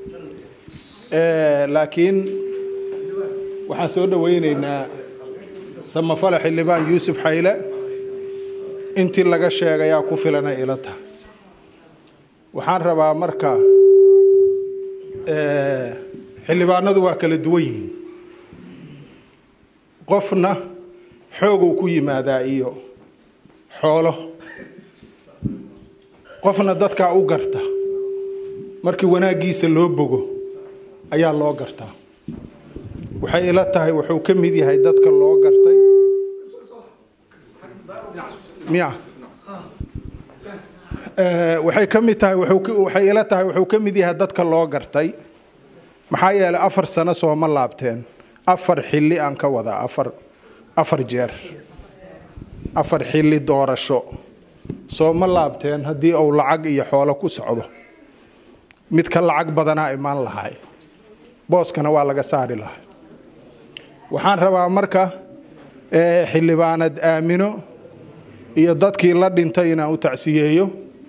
laakiin waxaan soo dhowaynaynaa samafale xildhibaan yuusuf xayle intii laga sheegayaa ku filanay ila tahay waxaan rabaa marka xildhibaanadu waa kala duwan yihiin qofna xooguu ku yimaadaa iyo xoolo qofna dadkaa u garta markii wanaaggiisa loo bogo ayaa loo gartaa waxay ila tahay wuxuu ka mid yahay dadka loo gartay miya waxay ka mid tahay waxay ila tahay wuxuu ka mid yahay dadka loo gartay maxaa yeelay afar sano sooma laabteen afar xilli aan ka wadaa afar afar jeer afar xilli doorasho sooma laabteen haddii uu lacag iyo xoolo ku socdo mid ka lacag badanaa imaan lahay booskana waa laga saari lahay waxaan rabaa marka xildhibaanad aamino iyo dadkii la dhintay inaan u tacsiyeeyo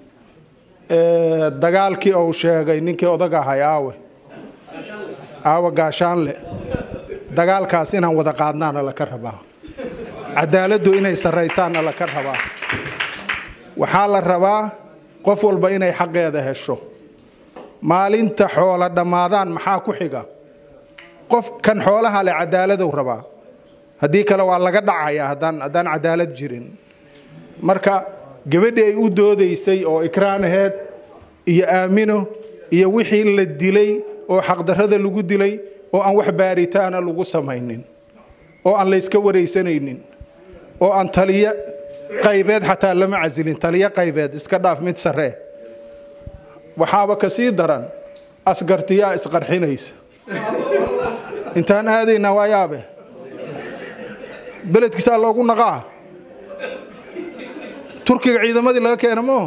dagaalkii uu sheegay ninkii odag ahay aawe aawe gaashaanle dagaalkaas inaan wada qaadnaana laka rabaa cadaaladdu inay sarraysaanna laka rabaa waxaa la rabaa qof walba inay xaqeeda hesho maalinta xoola dhammaadaan maxaa ku xiga qof kan xoolaha leh cadaaladuu rabaa haddii kale waa laga dhacayaa haddaan haddaan cadaalad jirin marka gabadhii ay u doodaysay oo ikraan aheed iyo aamino iyo wixii la dilay oo xaqdarrada lagu dilay oo aan wax baaritaana lagu samaynin oo aan layska waraysanaynin oo aan taliyo qaybeed xataa lama casilin taliyo qaybeed iska dhaaf mid sarree waxaaba ka sii daran asgartiyaa isqarxinaysa intaan aadaynaa waa yaabe beledkiisaa loogu naqaa turkiga ciidamadii laga keena maaho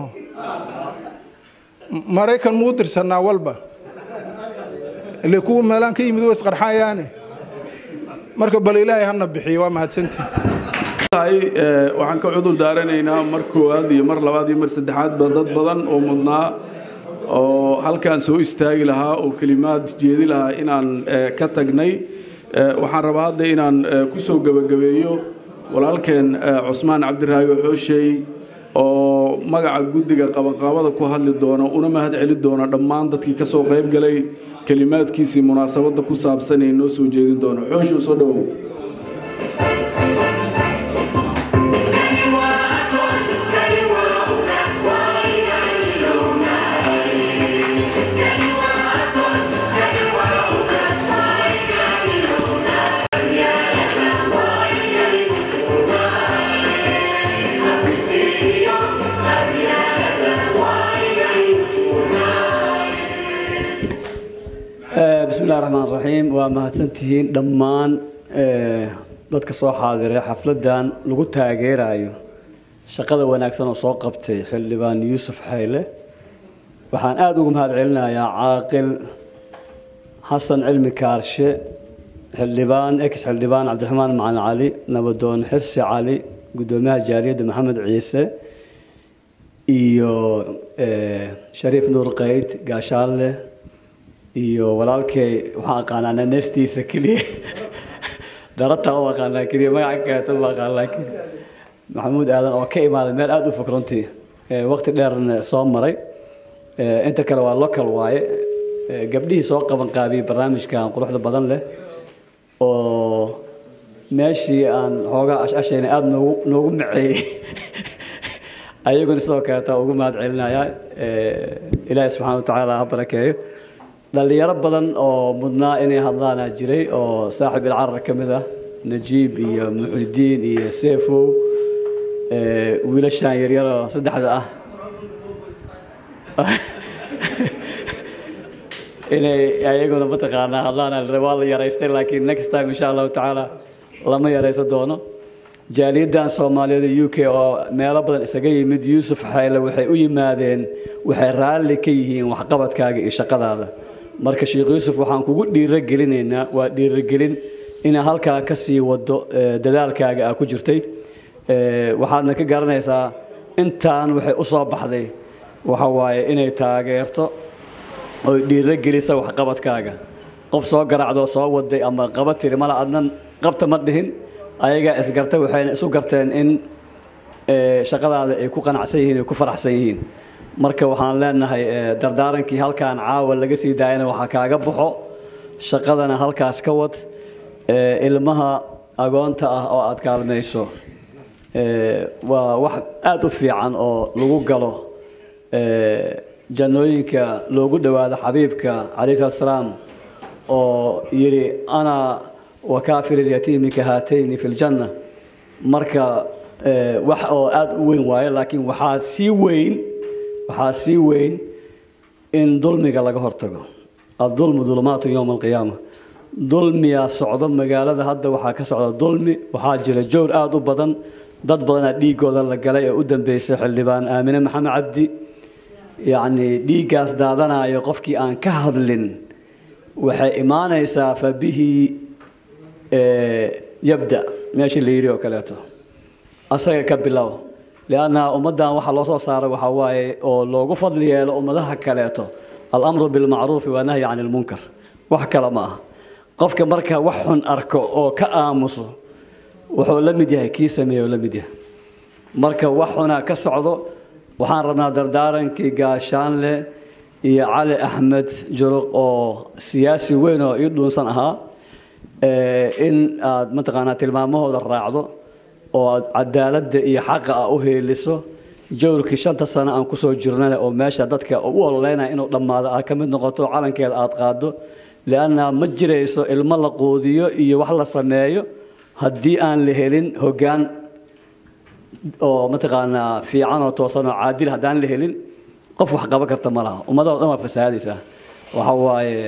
maraykan muu dirsanaa walba ile kuwa meelaan ka yimid way isqarxayaane marka bal ilaahay hana bixiyo waa mahadsantii waxaan ka cudur daaranaynaa mar koowaad iyo mar labaad iyo mar saddexaadba dad badan oo mudnaa oo halkaan soo istaagi lahaa oo kelimaad jeedi lahaa inaan ka tagnay waxaan rabaa hadda inaan ku soo gebagabeeyo walaalkeen cusmaan cabdiraago xooshey oo magaca guddiga qabanqaabada ku hadli doona una mahad celi doona dhammaan dadkii ka soo qayb galay kelimaadkiisii munaasabadda ku saabsan ee noo soo jeedin doono xooshow soo dhowow bismi illahi raxmaan raxiim waa mahadsantihiin dhammaan dadka soo xaadiray xafladdan lagu taageerayo shaqada wanaagsan oo soo qabtay xildhibaan yuusuf xayle waxaan aada ugu mahad celinayaa caaqil xasan cilmi kaarshe xildhibaan ex xildhibaan cabdiraxmaan macalin cali nabadoon xirsi cali guddoomiyaha jaaliyadda maxamed ciise iyo shariif nuur qayd gaashaanle iyo walaalkay waxaan aqaanaa naneestiisa keliya darata u aqaanaa keliya magaca kaata ma aqaan laakiin maxamuud aadan oo ka imaaday meel aada u fog runtii waqti dheerna soo maray inta kale waa local waaye gabdhihii soo qaban qaabiyey barnaamijkan quruxda badan leh oo meeshii aan xoogaa ashashayna aada noogu noogu maceeyey ayaguna sidoo kaleeta ugu mahad celinayaa ilaahi subxaana watacaala ha barakeeyo dhalinyaro badan oo mudnaa inay hadlaana jiray oo saaxib ilcarar ka mid ah najiib iyo muxidiin iyo seefow wiilashaan yaryaroo saddexda ah inay ayaguna mataqaanaa hadlaana waa la yaraystay laakiin next time insha allahu tacaala lama yaraysan doono jaaliyaddan soomaaliyeed u k oo meelo badan isaga yimid yuusuf xayle waxay u yimaadeen waxay raalli ka yihiin waxqabadkaaga iyo shaqadaada marka sheekh yuusuf waxaan kugu dhiirogelinaynaa waa dhiirogelin inaa halkaa ka sii wado dadaalkaaga aa ku jirtay waxaadna ka garanaysaa intaan waxay u soo baxday waxa waaye inay taageerto oy dhiirogelisa waxqabadkaaga qof soo garaacdoo soo waday ama qaba tiri mala adnan qabta ma dhihin ayagaa isgartay waxayna isu garteen in shaqadaada ay ku qanacsan yihiin ay ku faraxsan yihiin marka waxaan leenahay dardaarankii halkaan caawa laga sii daayana waxaa kaaga baxo shaqadana halkaas ka wad ilmaha agoonta ah oo aad kaalmayso waa wax aada u fiican oo lagu galo jannooyinka loogu dhowaado xabiibka calayhi salatu salaam oo yidhi ana wakaafir ilyatiimi ka haatayni fi ljanna marka wax oo aada u weyn waayo laakiin waxaa sii weyn waxaa sii weyn in dulmiga laga hortago adulmu dulumaatu yowma alqiyaama dulmiyaa socdo magaalada hadda waxaa ka socda dulmi waxaa jira jowr aada u badan dad badanaa dhiigooda la galay ee u dambeysay xildhibaan aamine maxamed cabdi yacni dhiiggaas daadanayo qofkii aan ka hadlin waxay imaanaysaa fa bihi yabda meeshii la yidhi oo kaleeto asaga ka bilow lianna ummaddan waxaa loo soo saaray waxaa waaye oo loogu fadli yeelo ummadaha kaleeto alamru bilmacruufi waa nahyi cani lmunkar wax kale ma aha qofka marka wax xun arko oo ka aamuso wuxuu la mid yahay kii sameeye la mid yahay marka wax xunaa ka socdo waxaan rabnaa dardaarankii gaashaanle iyo cali axmed juruq oo siyaasi weyn oo ii dhuunsan ahaa in aad mataqaanaa tilmaamahooda raacdo oo aad cadaaladda iyo xaqa ah u heeliso jawrkii shanta sano aan kusoo jirnana oo meesha dadka u ololeynaya inuu dhammaado aad ka mid noqoto calankeeda aad qaado lianna ma jirayso ilmo la quudiyo iyo wax la sameeyo haddii aan la helin hoggaan oo mataqaanaa fiican oo toosan oo caadil haddaan la helin qof wax qaban karta ma laha ummadoo dhan waa fasahaadaysaa waxa waaye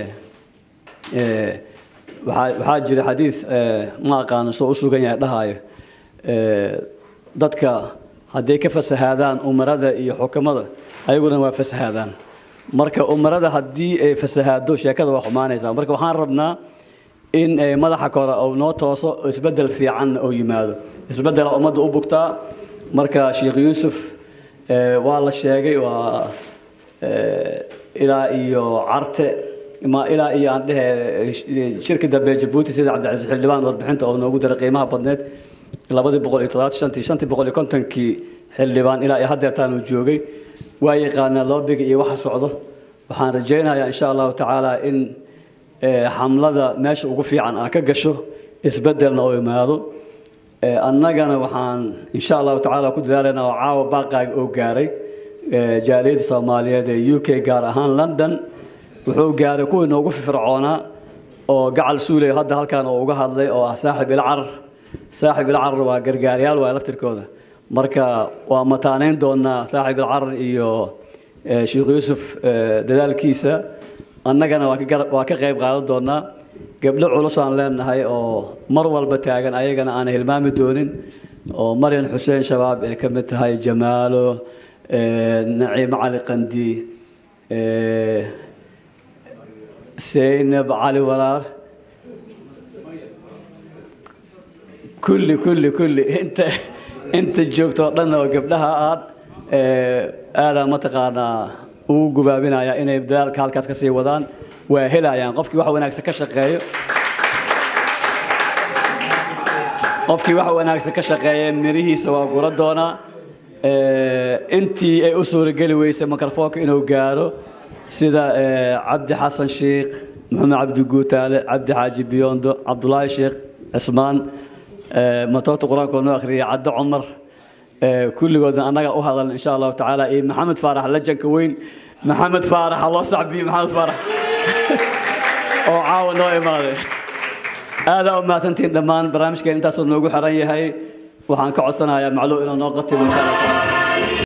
waxaa waxaa jira xadiid ma aqaano soo u sugan yahay dhahaayo dadka hadday ka fasahaadaan umarada iyo xukamada ayaguna waa fasahaadaan marka umarada haddii ay fasahaado sheekada waa xumaanaysaa marka waxaan rabnaa in madaxa kore uu noo tooso isbedel fiican oo yimaado isbedela ummadda u bugtaa marka sheekh yuusuf waa la sheegay waa ilaa iyo carte ma ilaa iyo aan dhehe shirki dambe jabuuti sida cabdicasiis xildhibaan warbixinta oo noogu daray qiimaha badneed labadii boqol iyo toddobaatan shantii shantii boqol iyo kontonkii xildhibaan ilaa iyo haddeertaan uu joogay waa yaqaanaa loobiga iyo waxa socdo waxaan rajaynayaa insha allahu tacaala in xamlada meesha ugu fiican ah ka gasho isbedelna oo imaado annagana waxaan insha allahu tacaala ku dadaalaynaa oo caawa baaqaaga oo gaaray jaaliyadda soomaaliyeed ee u k gaar ahaan london wuxuu gaaray kuwii noogu firfircoonaa oo gacal suuley hadda halkan oo uga hadlay oo ah saaxib ilcarar saaxib ilcarar waa gargaaryaal waa laftirkooda marka waa mataanayn doonaa saaxib ilcarar iyo sheekh yuusuf dadaalkiisa annagana waa ka qayb qaadan doonaa gabdho culus aan leenahay oo mar walba taagan ayagana aan hilmaami doonin oo maryan xuseen shabaab ee ka mid tahay jamaalo naciimo cali qandi seynab cali walaar kulli kulli kulli inta inta joogto oo dhan oo gabdhaha aad aadaa mataqaanaa ugu gubaabinaya inay dadaalka halkaas ka sii wadaan waa helayaan qofkii wax wanaagsan ka shaqeeyo qofkii wax wanaagsan ka shaqeeya mirihiisa waa gura doonaa intii ay u suurageli weysay mikrofoonka inuu gaaro sida cabdi xasan sheikh maxamed cabdi guutaale cabdi xaaji biyondo cabdulaahi sheekh cismaan matoota qur-aanka oo noo akhriyay cadde cumar kulligoodna annaga u hadalna insha allahu tacaala iyo maxamed faarax lajanka weyn maxamed faarax ha loo sacbiyo maxamed faarax oo caawa noo imaaday aadaa u mahadsantihiin dhammaan barnaamijkeen intaasoo noogu xiran yahay waxaan ka codsanayaa macluum inuu noo qatimo insha allah tacaala